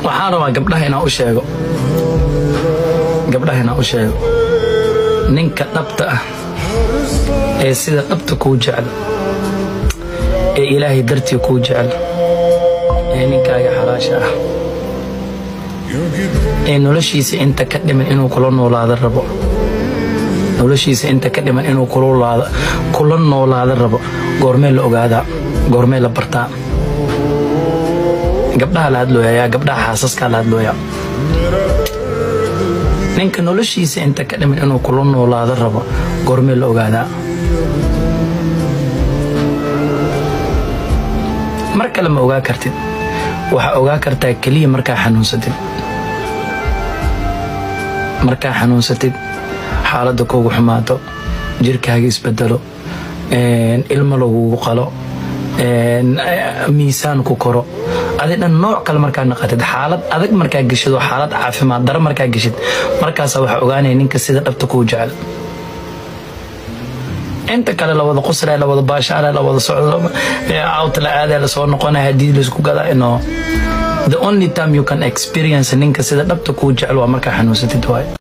waxaan rabaa gabdhaha inaan u sheego gabdhaha inaan u sheego ninka dhabta ah ee sida dhabta kuu jecel ee ilaahay dartii kuu jecel ee ninkaaga xalaasha ah ee noloshiisa inta ka dhiman inuu kula noolaado rabo noloshiisa inta ka dhiman inuu kula noolaado rabo goormee la ogaadaa goormee la bartaa gabdhaha la hadlooyayaa gabdhaha xaasaskaa la hadlooyaa ninka noloshiisa inta ka dhiman inuu kula noolaado rabo goormee la ogaadaa mar kale ma ogaa kartid waxaa ogaa kartaa keliya markaa xanuunsatid markaa xanuunsatid xaaladda kuugu xumaato jirkaaga isbedelo ilmo lagugu qalo miisaan ku koro adi dhan nooc kale markaa naqatid xaalad adag markaa geshid oo xaalad caafimaad daro markaa geshid markaasa waxaa ogaanaya ninka sida dhabta kuu jecel inta kale lawada qusra lawada baashaara lawada socdo out la aada lasoo noqonaya hadii laisku gadaa no the only time you can experience ninka sida dhabta kuu jecel waa markaa xanuunsatid waaye